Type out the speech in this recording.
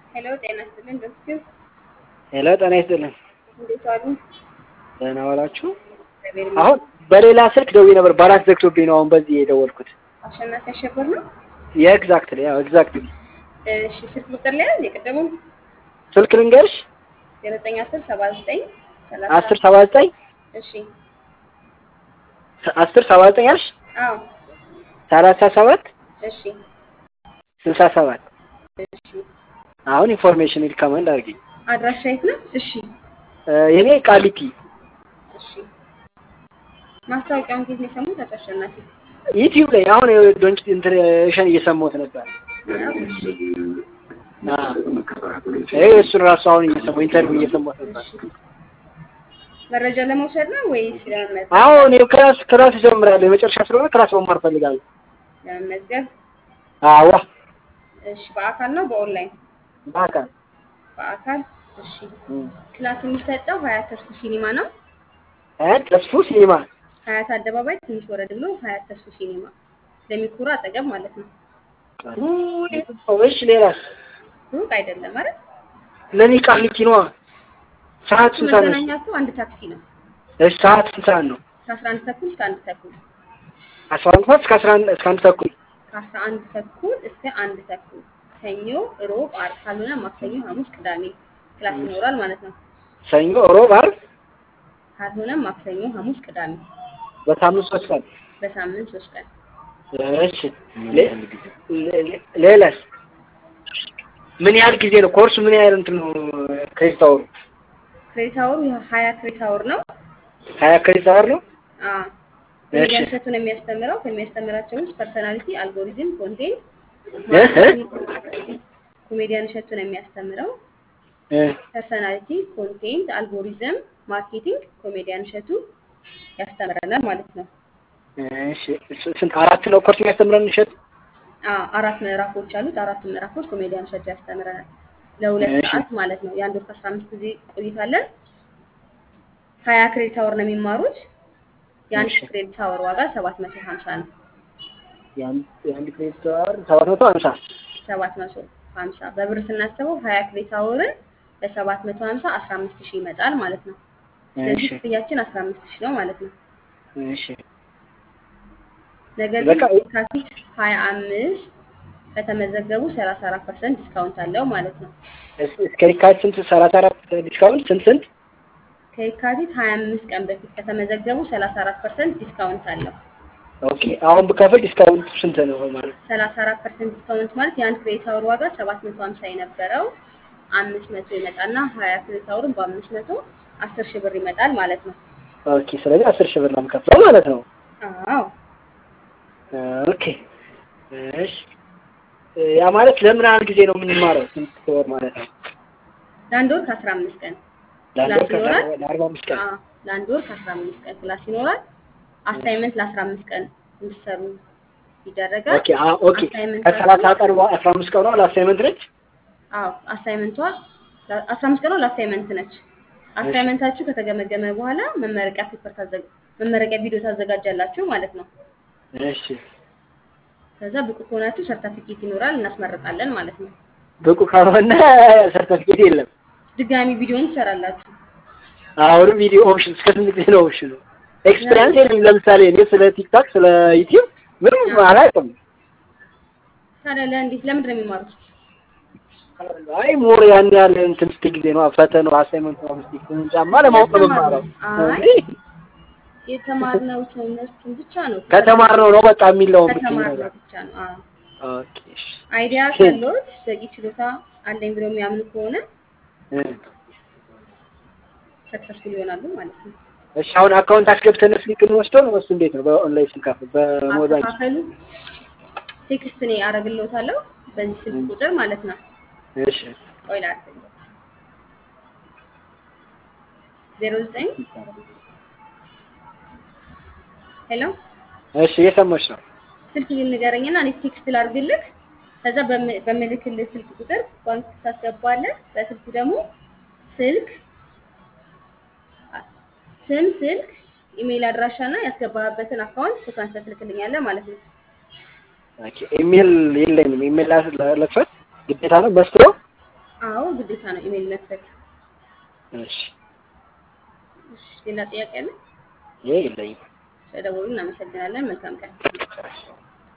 ሄሎ ጤና ይስጥልን ዶክተር ሄሎ ጤና ይስጥልን። እንዴት ዋሉ? ደህና ዋላችሁ? እግዚአብሔር አሁን በሌላ ስልክ ደውዬ ነበር ባላንስ ዘግቶብኝ ነው አሁን በዚህ የደወልኩት። አሸናፊ አሸበር ነው። የኤግዛክትሊ ያው ኤግዛክትሊ እሺ ስልክ ቁጥር ላይ ያዝ የቀደሙ ስልክ ልንገርሽ ዘጠኝ አስር ሰባ ዘጠኝ ሰላሳ አስር ሰባ ዘጠኝ እሺ አስር ሰባ ዘጠኝ አልሽ አዎ ሰላሳ ሰባት እሺ ስልሳ ሰባት እሺ አሁን ኢንፎርሜሽን ሪከመንድ አድርጊኝ። አድራሻ የት ነው? እሺ የኔ ቃሊቲ እሺ ማስታወቂያውን ጊዜ ነው የሰሙት አቶ አሸናፊ? ዩቲዩብ ላይ አሁን ዶንት ኢንትሬሽን እየሰማሁት ነበር። አዎ፣ እሺ ይሄ እሱን ራሱ አሁን እየሰማሁ ኢንተርቪው እየሰማሁት ነበር። መረጃ ለመውሰድ ነው ወይስ ለመመዝገብ? አሁን ይኸው ክላስ ክላስ እጀምራለሁ የመጨረሻ ስለሆነ ክላስ መማር ፈልጋለሁ። ለመመዝገብ አዋ እሺ በአካል ነው በኦንላይን? በአካል በአካል እሺ ክላስ የሚሰጠው ሀያት ተርሱ ሲኒማ ነው። ሀያት ተስፉ ሲኒማ ሀያት አደባባይ ትንሽ ወረድ ብሎ ሀያት ተርሱ ሲኒማ ለሚኩራ አጠገብ ማለት ነው። እሺ ሌላስ ሩቅ አይደለም ማለት ለኔ ቃሊቲ ነዋ። ሰዓት ስንት ሰዓት ነው? መገናኛቱ አንድ ታክሲ ነው። እሺ ሰዓት ስንት ሰዓት ነው? ከአስራ አንድ ተኩል እስከ አንድ ተኩል አስራ አንድ ሰዓት እስከ አስራ አንድ እስከ አንድ ተኩል ከአስራ አንድ ተኩል እስከ አንድ ተኩል ሰኞ፣ ሮብ፣ ዓርብ ካልሆነ ማክሰኞ፣ ሐሙስ፣ ቅዳሜ ክላስ ይኖራል ማለት ነው። ሰኞ፣ ሮብ፣ ዓርብ ካልሆነ ማክሰኞ፣ ሐሙስ፣ ቅዳሜ በሳምንት ሶስት ቀን። በሳምንት ሶስት ቀን። እሺ ሌ- ሌ- ሌላስ ምን ያህል ጊዜ ነው ኮርሱ? ምን ያህል እንትን ነው ክሬዲት አወሩ? ክሬዲት አወሩ ሀያ ክሬዲት አወር ነው። ሀያ ክሬዲት አወር ነው። አዎ እሺ ኮሜዲያን እሸቱን የሚያስተምረው ከሚያስተምራቸው ውስጥ ፐርሰናሊቲ፣ አልጎሪዝም፣ ኮንቴንት እ እ ኮሜዲያን እሸቱን የሚያስተምረው እ ፐርሰናሊቲ፣ ኮንቴንት፣ አልጎሪዝም፣ ማርኬቲንግ ኮሜዲያን እሸቱ ያስተምረናል ማለት ነው። እሺ ስ- ስንት አራት ነው ኮርስ የሚያስተምረን እሸት? አዎ አራት ምዕራፎች አሉት። አራቱ ምዕራፎች ኮሜዲያን እሸቱ ያስተምረናል ለሁለት እሺ ሰዓት ማለት ነው። የአንድ ወር ከአስራ አምስት ጊዜ ቆይታለን። ሀያ ክሬዲት አወር ነው የሚማሩት። የአንድ እሺ ክሬዲት አወር ዋጋ ሰባት መቶ ሀምሳ ነው። የአንድ የአንድ ክሬዲት አወር ሰባት መቶ ሀምሳ ሰባት መቶ ሀምሳ በብር ስናስበው ሀያ ክሬዲት አወርን በሰባት መቶ ሀምሳ አስራ አምስት ሺህ ይመጣል ማለት ነው። ስለዚህ እሺ ክፍያችን አስራ አምስት ሺህ ነው ማለት ነው። እሺ ነገር ግን በቃ የካቲት ሀያ አምስት ከተመዘገቡ ሰላሳ አራት ፐርሰንት ዲስካውንት አለው ማለት ነው። እስ- እስከ የካቲት ስንት ሰላሳ አራት ዲስካውንት ስንት ስንት? ከየካቲት ሀያ አምስት ቀን በፊት ከተመዘገቡ ሰላሳ አራት ፐርሰንት ዲስካውንት አለው። ኦኬ አሁን ብከፍል ዲስካውንት ስንት ነው ማለት? ሰላሳ አራት ፐርሰንት ዲስካውንት ማለት የአንድ ክሬዲት አወር ዋጋ ሰባት መቶ ሀምሳ የነበረው አምስት መቶ ይመጣና ሀያ ክሬዲት አወርን በአምስት መቶ አስር ሺህ ብር ይመጣል ማለት ነው። ኦኬ ስለዚህ አስር ሺህ ብር ነው የምከፍለው ማለት ነው። አዎ ኦኬ እሺ ያ ማለት ለምን ያህል ጊዜ ነው የምንማረው? ስንት ወር ማለት ነው? ለአንድ ወር ከአስራ አምስት ቀን ለአንድ ክላስ ወር ከአስራ ይኖራል። ለአርባ አምስት ቀን አዎ ለአንድ ወር ከአስራ አምስት ቀን ክላስ ይኖራል። አሳይመንት ለአስራ አምስት ቀን እንዲሰሩ ይደረጋል። ኦኬ አ ኦኬ ከሰላሳ አሳይመንታችሁ ቀን በኋላ አስራ አምስት ቀኗ ለአሳይመንት ነች። አዎ አሳይመንቷ አስራ አምስት ቀኗ ለአሳይመንት ነች። እሺ አሳይመንታችሁ ከተገመገመ በኋላ መመረቂያ ፔፐር ታዘጋ መመረቂያ ቪዲዮ ታዘጋጃላችሁ ማለት ነው። እሺ ከዛ ብቁ ከሆናችሁ ሰርተፊኬት ይኖራል እናስመርጣለን ማለት ነው። ብቁ ካልሆነ ሰርተፊኬት የለም። ድጋሚ ቪዲዮን ትሰራላችሁ። አሁንም ቪዲዮ ኦፕሽን እስከ ስንት ጊዜ ነው ኦፕሽኑ? ኤክስፒሪያንስ የለም። ለምሳሌ እኔ ስለ ቲክታክ ስለ ዩቲዩብ ምንም አዎ አላውቅም። ታዲያ ለእንዴት ለምንድን ነው የሚማሩት? አይ ሞር ያን ያህል እንትን ስትይ ጊዜ ነው ፈተናው አሳይመንቱ ነው ስትይ ጫማ ለማወቅ ነው የምማረው የተማርነው አይ እንጂ የተማርነው ትምህርቱን ብቻ ነው ከተማርነው ነው በቃ የሚለውን ብትይ ከተማርነው ነገር ብቻ ነው። አዎ ኦኬ እሺ አይዲያ ካለዎት በቂ ችሎታ አለኝ ብለው የሚያምኑ ከሆነ እ ሰክሰስፉል ይሆናሉ ማለት ነው። እሺ አሁን አካውንት አስገብተን ስልክ እንወስደው ነው እሱ እንዴት ነው? በኦንላይን ስንከፍል በሞባይል አከፋፈሉ ቴክስት እኔ አደርግልዎታለሁ በዚህ ስልክ ቁጥር ማለት ነው። እሺ ቆይ ላድርግልዎት ዜሮ ዘጠኝ ሄሎ እሺ እየሰማች ነው። ስልክ ንገረኝና እኔ ቴክስት ላድርግልህ። ከዛ በም- በምልክልህ ስልክ ቁጥር ባንክ ታስገባለህ። በስልኩ ደግሞ ስልክ ስም፣ ስልክ፣ ኢሜይል አድራሻ እና ያስገባህበትን አካውንት ፎቶ አንስተህ ትልክልኛለህ ማለት ነው። ኦኬ ኢሜል የለኝም። ኢሜል ላስ- ለክፈት ግዴታ ነው በስትሮ አዎ ግዴታ ነው ኢሜይል መክፈት። እሺ እሺ ሌላ ጥያቄ አለ? ይሄ የለኝም። ስለደወሉ እናመሰግናለን። መልካም ቀን።